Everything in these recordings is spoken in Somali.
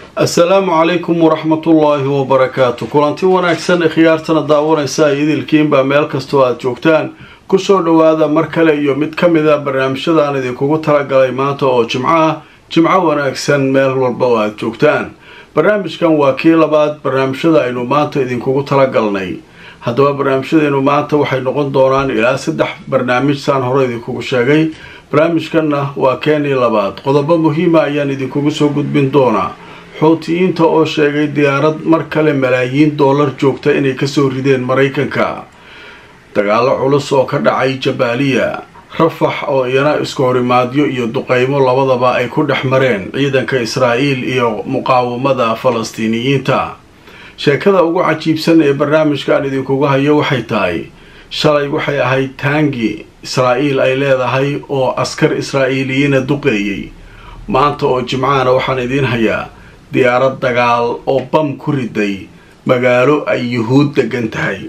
assalaamu calaykum waraxmatullaahi wabarakaatu kulanti wanaagsan ee khiyaartana daawanaysa idilkiinbaa meel kastoo aada joogtaan kusoo dhowaada mar kale iyo mid ka mid a barnaamijyadaan idinkugu talagalay maanta oo jimco ah jimco wanaagsan meel walba oo aada joogtaan barnaamijkan waa kii labaad barnaamijyada aynu maanta idinkugu talagalnay haddaba barnaamijyadeenu maanta waxay noqon doonaan ilaa saddex barnaamij saan hore idinkugu sheegay barnaamijkanna waa keenii labaad qodobo muhiima ayaan idinkugu soo gudbin doonaa xuutiyiinta oo sheegay diyaarad mar kale malaayiin doolar joogta inay kasoo rideen maraykanka dagaalo culus oo ka dhacay jabaaliya rafax oo iyana isku horimaadyo iyo duqeymo labadaba ay ku dhex mareen ciidanka israa'iil iyo muqaawamada falastiiniyiinta sheekada ugu cajiibsan ee barnaamijkan idinkugu hayo waxay tahay shalay waxay ahayd taangi israa'iil ay leedahay oo askar israa'iiliyiina duqeeyey maanta oo jimcahana waxaan idiin hayaa diyaarad dagaal oo bam ku riday magaalo ay yuhuud degan tahay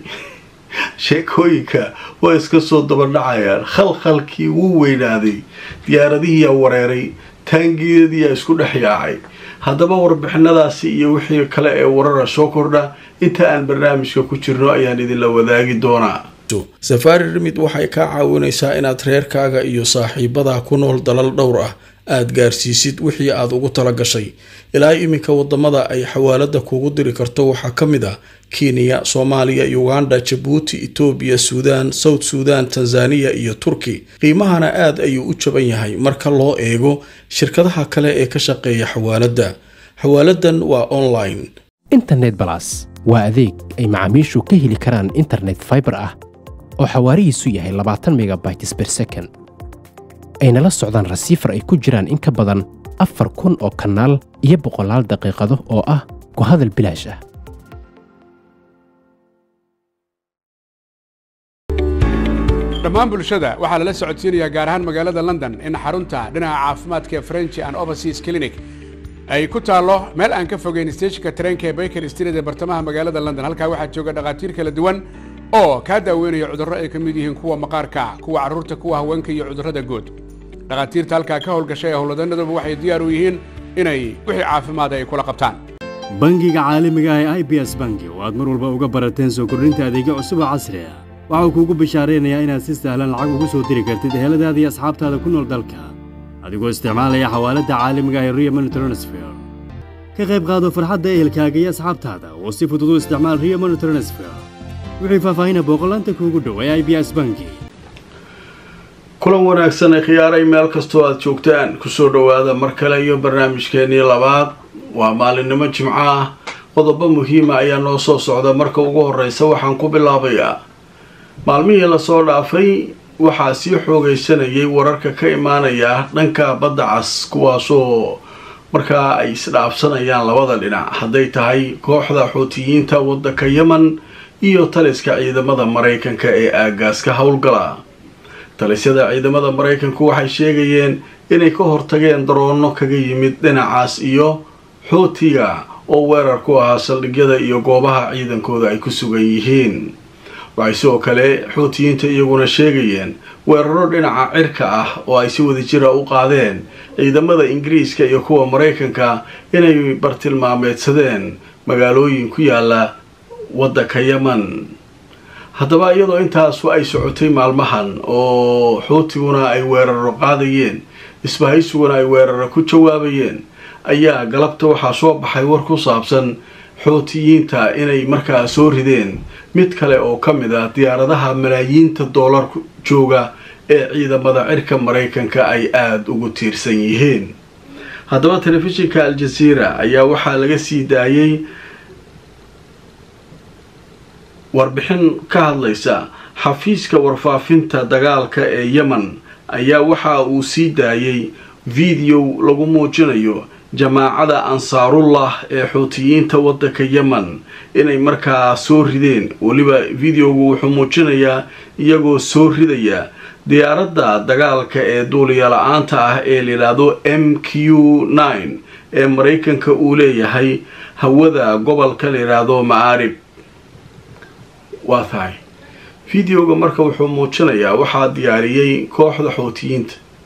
sheekooyinka waa iska soo dabadhacayaan khalkhalkii wuu weynaaday diyaaradihiyaa wareeray taangiyadiyaa isku dhex yaacay haddaba warbixinadaasi iyo wixii kale ee warara soo kordha inta aan barnaamijka ku jirno ayaan idinla wadaagi doonaa safaari rimid waxay kaa caawinaysaa inaad reerkaaga iyo saaxiibadaa ku nool dalal dhowr ah aada gaarsiisid wixii aada ugu tala gashay ilaa iminka wadamada ay xawaalada kugu diri karto waxaa ka mid ah kenya soomaaliya uganda jabuuti etoobiya suudaan south suudan tanzaniya iyo turki qiimahana aad ayuu u jaban yahay marka loo eego shirkadaha kale ee ka shaqeeya xawaaladda xawaaladan waa online internet balas waa adeeg ay macaamiishu ka heli karaan internet faibar ah oo xawaarihiisu yahay labaatan megabytes ber second ayna la socdaan rasiifar ay ku jiraan in ka badan afar kun oo kanaal iyo boqolaal daqiiqado oo ah ku hadal bilaash ah dhammaan bulshada waxaa lala socodsiinayaa gaar ahaan magaalada london in xarunta dhinaca caafimaadka ee french and overseas clinic ay ku taallo meel aan ka fogeyn steejinka tareenka ee baker street ee bartamaha magaalada london halkaa waxaa jooga dhakhaatiir kala duwan oo kaa daaweynaya cudurro ay ka mid yihiin kuwa maqaarka kuwa carruurta kuwa haweenka iyo cudurrada guud dhakhaatiirta halkaa ka howlgashay ee howlwadanaduba waxay diyaar u yihiin inay wixii caafimaada ay kula qabtaan bangiga caalamiga ah ee i b s bangi oo aad mar walba uga barateen soo kordhinta adeegyo cusub oo casri ah waxau kuugu bishaaraynayaa inaad si sahlan lacag ugu soo diri kartid eheladaada iyo asxaabtaada ku nool dalka adigoo isticmaalaya xawaaladda caalamiga ah ee rio money transfer ka qayb qaado farxadda ehelkaaga iyo asxaabtaada oo si fudud u isticmaal rio money transfer wixii faahfaahina booqolaanta kuugu dhow ee i b s bangi kulan wanaagsan ee khiyaaray meel kastoo aada joogtaan kusoo dhowaada mar kale iyo barnaamijkeenii labaad waa maalinimo jimco ah qodobo muhiima ayaa noo soo socda marka ugu horeysa waxaan ku bilaabayaa maalmihii lasoo dhaafay waxaa sii xoogaysanayay wararka ka imaanaya dhanka badda cas kuwaasoo markaa ay isdhaafsanayaan labada dhinac hadday tahay kooxda xuutiyiinta waddanka yemen iyo taliska ciidamada maraykanka ee aagaas ka howlgala talisyada ciidamada maraykanku waxay sheegayeen inay ka hortageen daroono kaga yimid dhinacaas iyo xuutiga oo weerar ku ahaa saldhigyada iyo goobaha ciidankooda ay ku sugan yihiin waxay sidoo kale xuutiyiinta iyaguna sheegayeen weeraro dhinaca cirka ah oo ay si wadajira u qaadeen ciidamada ingiriiska iyo kuwa maraykanka inay bartilmaameedsadeen magaalooyin ku yaala waddanka yemen haddaba iyadoo intaasu ay socotay maalmahan oo xuutiguna ay weeraro qaadayeen isbahaysuguna ay weeraro ku jawaabayeen ayaa galabta waxaa soo baxay war ku saabsan xuutiyiinta inay markaa soo rideen mid kale oo ka mid ah diyaaradaha malaayiinta doolar jooga ee ciidamada cirka maraykanka ay aada ugu tiirsan yihiin haddaba telefishinka al-jazeera ayaa waxaa laga sii daayay warbixin ka hadlaysa xafiiska warfaafinta dagaalka ee yemen ayaa waxa uu sii daayay video lagu muujinayo jamaacada ansaarullah ee xuutiyiinta waddanka yemen inay markaa soo rideen weliba videogu wuxuu muujinayaa iyagoo soo ridaya diyaaradda dagaalka ee duuliya la-aanta ah ee layidhaahdo m q nine ee maraykanka uu leeyahay hawada gobolka layidhaahdo ma'aarib waa tahay videoga marka wuxuu muujinayaa waxaa diyaariyey kooxda xuutiyiinta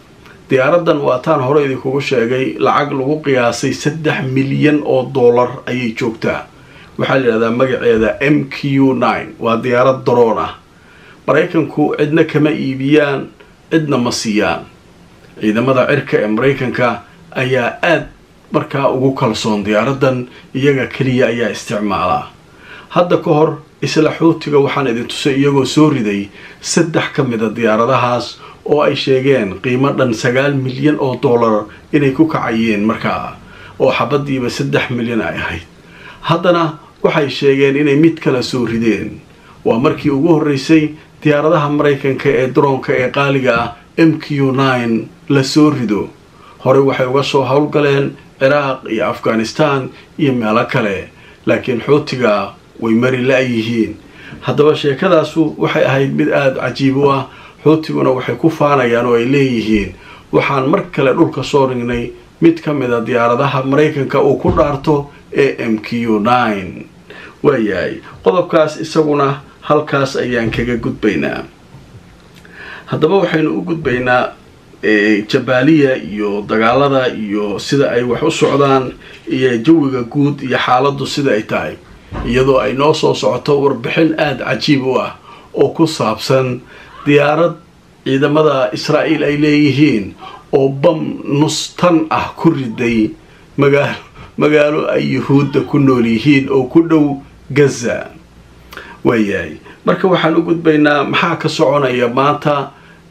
diyaaradan waataan hore idinkugu sheegay lacag lagu qiyaasay saddex milyan oo dollar ayay joogtaa waxaa la yidhahdaa magaceeda m q nine waa diyaarad daroon ah maraykanku cidna kama iibiyaan cidna ma siiyaan ciidamada cirka ee maraykanka ayaa aad markaa ugu kalsoon diyaaradan iyaga keliya ayaa isticmaalaa hadda ka hor isla xuutiga waxaan idin tusay iyagoo soo riday saddex ka mida diyaaradahaas oo ay sheegeen qiimo dhan sagaal milyan oo dollar inay ku kacayeen markaa oo xabadiiba saddex milyan ay ahayd haddana waxay sheegeen inay mid kala soo rideen waa markii ugu horreysay diyaaradaha maraykanka ee daroonka ee qaaliga ah m q nine la soo rido horey waxay uga soo howlgaleen ciraaq iyo afghanistan iyo meelo kale laakiin xuutiga way mari la-yihiin haddaba sheekadaasu waxay ahayd mid aada cajiib u ah xuutiguna waxay ku faanayaan oo ay leeyihiin waxaan mar kale dhulka soo dhignay mid ka mida diyaaradaha maraykanka uu ku dhaarto ee m q nine waayahay qodobkaas isaguna halkaas ayaan kaga gudbaynaa haddaba waxaynu u gudbaynaa jabaaliya iyo dagaalada iyo sida ay wax u socdaan iyo jawiga guud iyo xaaladdu sida ay tahay iyadoo ay noo soo socoto warbixin aada cajiib u ah oo ku saabsan diyaarad ciidamada israa'iil ay leeyihiin oo bam nustan ah ku riday magaalo magaalo ay yuhuudda ku nool yihiin oo ku dhow gaza waayahay marka waxaan u gudbaynaa maxaa ka soconaya maanta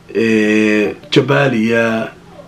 jabaaliya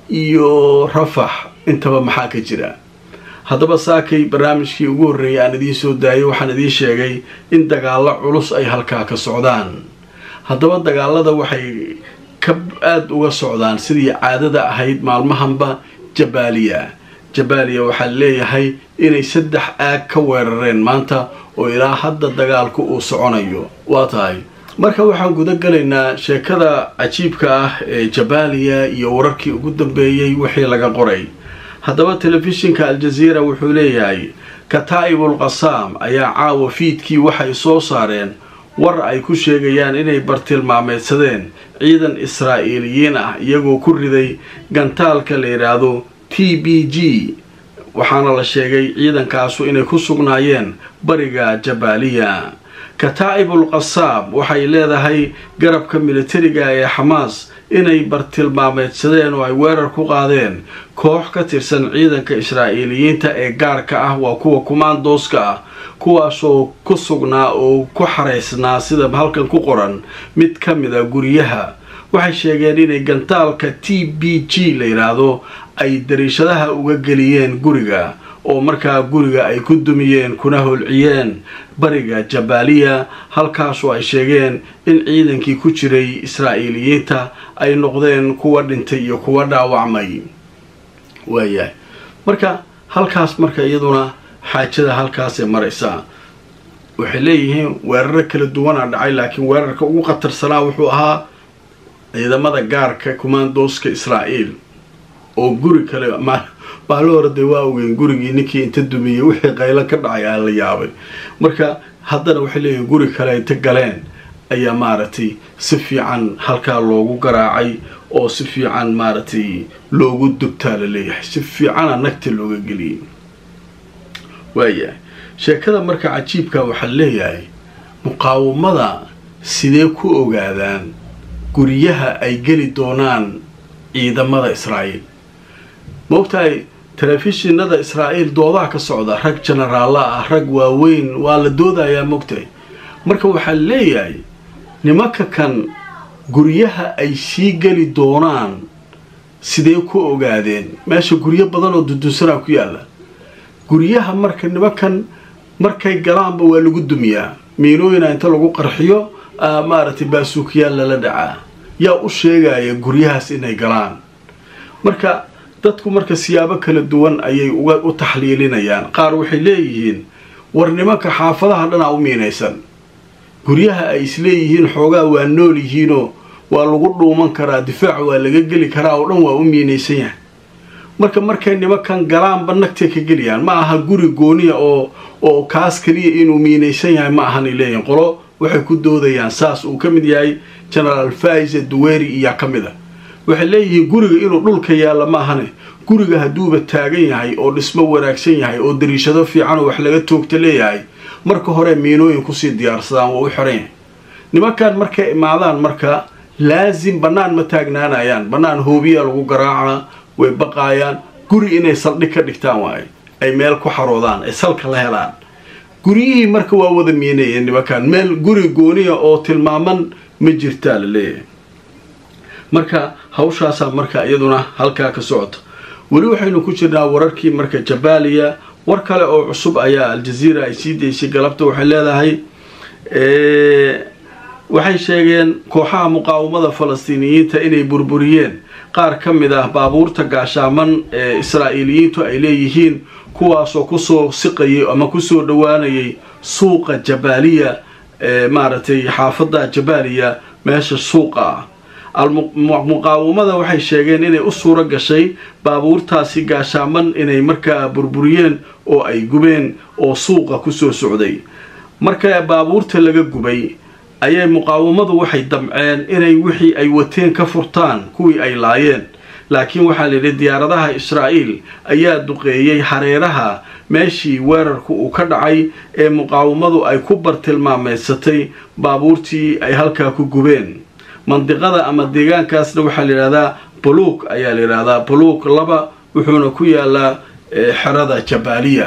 iyo rafax intaba maxaa ka jira haddaba saakay barnaamijkii ugu horreeyay aan idiin soo daayay waxaan idiin sheegay in dagaallo culus ay halkaa ka socdaan haddaba dagaalada waxay ka aada uga socdaan sidii caadada ahayd maalmahanba jabaaliya jabaaliya waxaa leeyahay inay saddex aag ka weerareen maanta oo ilaa hadda dagaalku uu soconayo waa tahay marka waxaan guda galaynaa sheekada cajiibka ah ee jabaaliya iyo wararkii ugu dambeeyey wixii laga qoray haddaba telefishinka aljaziira wuxuu leeyahay kataa'ibul qasaam ayaa caawa fiidkii waxay soo saareen war ay ku sheegayaan inay bartilmaameedsadeen ciidan israa'iiliyiin ah iyagoo ku riday gantaalka la yidhaahdo t b g waxaana la sheegay ciidankaasu inay ku sugnaayeen bariga jabaaliya kataa'ibul qasaam waxay leedahay garabka militariga ee xamaas inay bartilmaameedsadeen oo ay weerar ku qaadeen koox ka tirsan ciidanka israa'iiliyiinta ee gaarka ah waa kuwa kumaandooska ah kuwaasoo ku sugnaa oo ku xaraysnaa sida halkan ku qoran mid ka mid a guryaha waxay sheegeen inay gantaalka t b g la yidhaahdo ay dariishadaha uga geliyeen guriga oo markaa guriga ay ku dumiyeen kuna holciyeen bariga jabaaliya halkaasoo ay sheegeen in ciidankii ku jiray israa'iiliyiinta ay noqdeen kuwa dhintay iyo kuwa dhaawacmay waayahay marka halkaas marka iyaduna xaajada halkaasay maraysaa waxay leeyihiin weeraro kala duwanaa dhacay laakiin weerarka ugu khatarsanaa wuxuu ahaa ciidamada gaarka kumaandooska israa'iil oo guri kale maalin hore dee waa ogeyn gurigii ninkii inta dumiyey wixii qaylo ka dhacay aa la yaabay marka haddana waxay leeyihin guri kale inta galeen ayaa maaragtay si fiican halkaa loogu garaacay oo si fiican maaragtay loogu dubtaa la leeyahay si fiicana nagta looga geliyay waayahay sheekada marka cajiibka waxaa leeyahay muqaawamada sidee ku ogaadaan guryaha ay geli doonaan ciidamada israa'iil maogtahay telefishinada israa'iil doodaha ka socda rag jenaraalla ah rag waaweyn waa la doodayaa mogtahay marka waxaa leeyahay nimanka kan guryaha ay sii geli doonaan sidee ku ogaadeen meesha guryo badan oo dudunsanaa ku yaalla guryaha marka nimankan markay galaanba waa lagu dumiyaa miinooyina inta lagu qarxiyo maaragtay baasuukiyaal lala dhacaa yaa u sheegaya guryahaas inay galaan marka dadku marka siyaabo kala duwan ayay uga u taxliilinayaan qaar waxay leeyihiin war nimanka xaafadaha dhanaa u miinaysan guryaha ay isleeyihiin xoogaa waa nool yihiinoo waa lagu dhuuman karaa difaac waa laga geli karaa oo dhan waa u miinaysan yahay marka markay nimankan galaanba nagtay ka geliyaan ma aha guri gooniya oo oo kaas keliya inuu miinaysan yahay ma ahanay leeyihin qolo waxay ku doodayaan saas uu ka mid yahay genaraal faise duweri iyaa ka mid a waxay leeyihiin guriga inuu dhulka yaalla maahane guriga hadduuba taagan yahay oo dhismo wanaagsan yahay oo dariishado fiican oo wax laga toogta leeyahay marka hore miinooyin kusii diyaarsadaan waa u xiran yahay nimankan markay imaadaan marka laasim bannaan ma taagnaanayaan bannaan hoobiyaa lagu garaacaa way baqaayaan guri inay saldhig ka dhigtaan waaye ay meel ku xaroodaan ay salka la helaan guryihii marka waa wada miinayeen nimankan meel guri gooniya oo tilmaaman ma jirtaa la leeyahay marka hawshaasaa marka iyaduna halkaa ka socota weli waxaynu ku jirnaa wararkii marka jabaaliya war kale oo cusub ayaa aljaziira ay sii daysay galabta waxay leedahay waxay sheegeen kooxaha muqaawamada falastiiniyiinta inay burburiyeen qaar ka mid ah baabuurta gaashaaman ee israa'iiliyiintu ay leeyihiin kuwaasoo kusoo siqayay ama kusoo dhowaanayay suuqa jabaaliya ee maaragtay xaafadda jabaaliya meesha suuqa ah muqaawamada waxay sheegeen inay u suuro gashay baabuurtaasi gaashaaman inay markaa burburiyeen oo ay gubeen oo suuqa kusoo socday marka baabuurta laga gubay ayay muqaawamadu waxay damceen inay wixii ay wateen ka furtaan kuwii ay laayeen laakiin waxaa layidhi diyaaradaha israa'iil ayaa duqeeyey hareeraha meeshii weerarku uu ka dhacay ee muqaawamadu ay ku bartilmaameysatay baabuurtii ay halkaa ku gubeen mandiqada ama deegaankaasna waxaa layidhahdaa buluuk ayaa layidhahdaa buluuk laba wuxuuna ku yaalaa xerada jabaaliya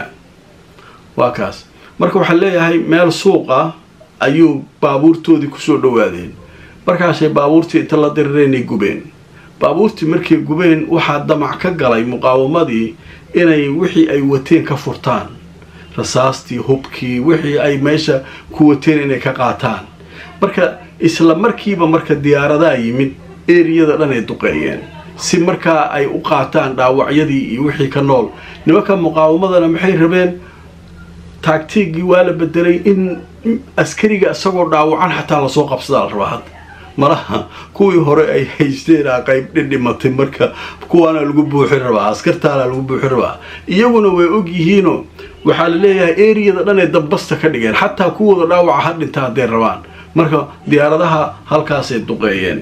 waa kaas marka waxaa leeyahay meel suuqa ayuu baabuurtoodii kusoo dhowaadeen markaasay baabuurtii inta la dirireenay gubeen baabuurtii markay gubeen waxaa damac ka galay muqaawamadii inay wixii ay wateen ka furtaan rasaastii hubkii wixii ay meesha ku wateen inay ka qaataan marka isla markiiba marka diyaaradaa yimid eriyada dhan ay duqeeyeen si markaa ay u qaataan dhaawacyadii iyo wixii ka nool nimanka muqaawamadana maxay rabeen taagtiigii waa la bedelay in askariga isagoo dhaawacan xataa lasoo qabsadaa la rabaa hadda malaha kuwii hore ay haysteen a qayb dhidhimatay marka kuwaana lagu buuxin rabaa askartaana lagu buuxin rabaa iyaguna way og yihiinoo waxaa la leeyahay eriyada dhan ay dambasta ka dhigeen xataa kuwooda dhaawaca ha dhinta hadday rabaan marka diyaaradaha halkaasay duqeeyeen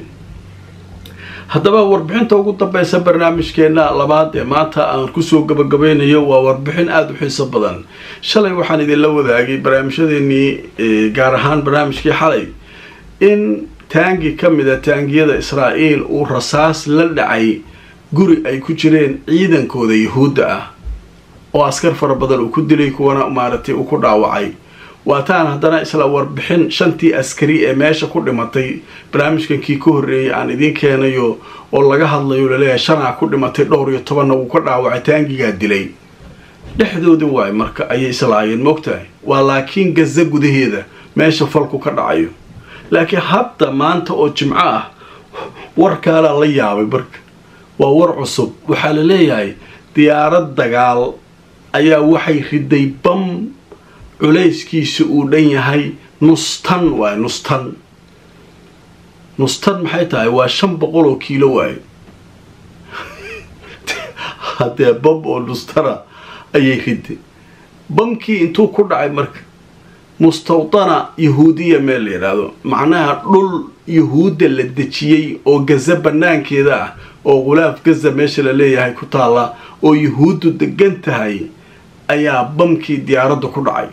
haddaba warbixinta ugu dambeysa barnaamijkeena labaad ee maanta aan kusoo gabagabaynayo waa warbixin aada u xiiso badan shalay waxaan idinla wadaagay barnaamijyadeenii gaar ahaan barnaamijkii xalay in taangi ka mida taangiyada israa'iil uu rasaas la dhacay guri ay ku jireen ciidankooda yuhuudda ah oo askar fara badan uu ku dilay kuwana maaragtay uu ku dhaawacay waataan haddana isla warbixin shantii askari ee meesha ku dhimatay barnaamijkankii ka horreeyay aan idiin keenayo oo laga hadlayo laleeyahay shanaa ku dhimatay dhowr iyo tobanna uu ka dhaawacay taangigaa dilay dhexdoodii waay marka ayay islaayeen moogtahay waa laakiin gaza gudaheeda meesha falku ka dhacayo laakiin hadda maanta oo jimco ah warkaalaa la yaabay marka waa war cusub waxaa la leeyahay diyaarad dagaal ayaa waxay riday bam culayskiisa uu dhan yahay nustan waay nustan nustan maxay tahay waa shan boqol oo kiilo waayo haddee bam oo nustana ayay riday bamkii intuu ku dhacay marka mustawdana yahuudiya meel la yidhaahdo macnaha dhul yahuudda la dejiyey oo gaza banaankeeda ah oo khulaaf gaza meesha la leeyahay ku taalla oo yahuuddu degan tahay ayaa bamkii diyaaradda ku dhacay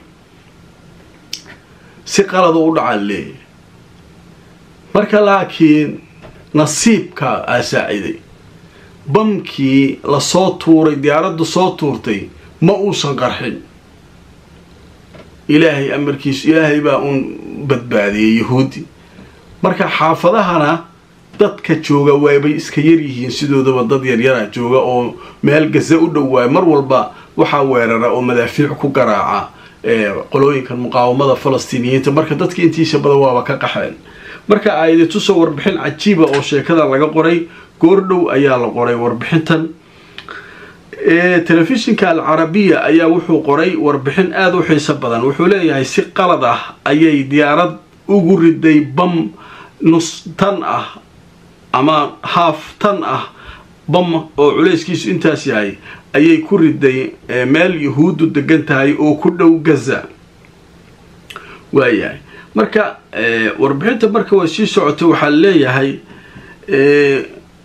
si qalada u dhacaan leeyahay marka laakiin nasiibka aa saaciday bamkii lasoo tuuray diyaaraddu soo tuurtay ma uusan qarxin ilaahay amarkiisu ilaahay baa uun badbaadiyey yahuudi marka xaafadahana dadka jooga waabay iska yaryihiin sidoodaba dad yaryara jooga oo meel gaza u dhowaay mar walba waxaa weerara oo madaafiic ku garaaca qolooyinkan muqaawamada falastiiniyiinta marka dadka intiisa badan waaba ka qaxeen marka aayadi tusoo warbixin cajiiba oo sheekadan laga qoray goordhow ayaa la qoray warbixintan telefishinka alcarabiya ayaa wuxuu qoray warbixin aada u xiiso badan wuxuu leeyahay si qalad ah ayay diyaarad ugu riday bam nus tan ah ama haaf tan ah bam oo culayskiisu intaas yahay ayay ku riday meel yahuuddu degan tahay oo ku dhow gaza waayahay marka warbixinta marka way sii socotay waxaa leeyahay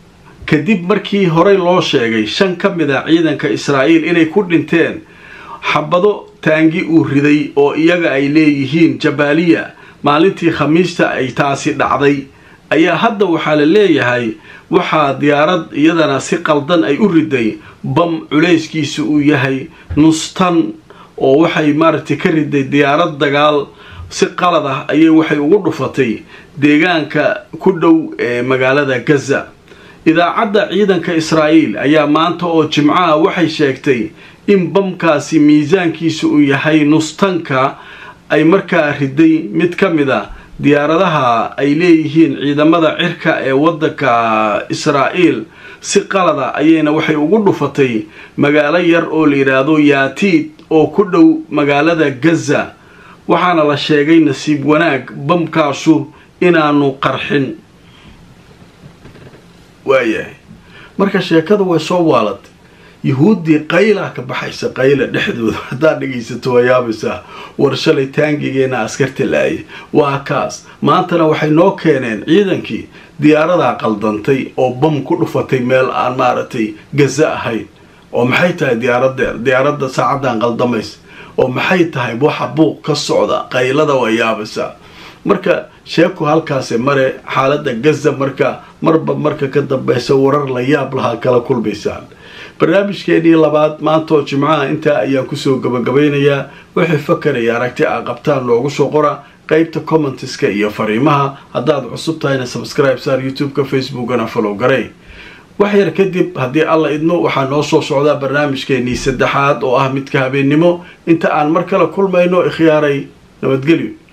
kadib markii horey loo sheegay shan ka mid a ciidanka israa'iil inay ku dhinteen xabado taangi uu riday oo iyaga ay leeyihiin jabaaliya maalintii khamiista ay taasi dhacday ayaa hadda waxaa la leeyahay waxaa diyaarad iyadana si qaldan ay u riday bam culayskiisa uu yahay nustan oo waxay maaragtay ka riday diyaarad dagaal si qalad ah ayay waxay ugu dhufatay deegaanka ku dhow ee magaalada gaza idaacadda ciidanka israa'iil ayaa maanta oo jimcaha waxay sheegtay in bamkaasi miisaankiisa uu yahay nustanka ay markaa riday mid ka mid a diyaaradaha ay leeyihiin ciidamada cirka ee waddanka israa'iil si qalada ayayna waxay ugu dhufatay magaalo yar oo la yidhaahdo yaatiid oo ku dhow magaalada gaza waxaana la sheegay nasiib wanaag bamkaasu inaanu qarxin waayahay marka sheekada way soo waalatay yuhuuddii qaylaa ka baxaysa qayla dhexdooda haddaad dhegaysato waa yaabaysaa war shalay taangigeena askarta la-ayay waa kaas maantana waxay noo keeneen ciidankii diyaaradaa qaldantay oo bam ku dhufatay meel aan maaragtay gaza ahayn oo maxay tahay diyaaradeer diyaaradda saacaddan qaldamaysa oo maxay tahay waxa buuq ka socda qaylada waa yaabaysaa marka sheeku halkaasi mare xaaladda gaza marka marba marka ka dambeysa warar la yaab lahaa kala kulmaysaan barnaamijkeenii labaad maantaoo jimcaha intaa ayaan kusoo gabagabaynayaa waxay fakaraya aragti a qabtaan loogu soo qora qeybta commentiska iyo fariimaha haddaad cusub tahayna subscribe saar youtube-ka facebookana follow garay wax yar kadib haddii alla idmo waxaa noo soo socdaa barnaamijkeenii saddexaad oo ah midka habeennimo inta aan mar kale kulmayno ikhyaaray nabadgelyo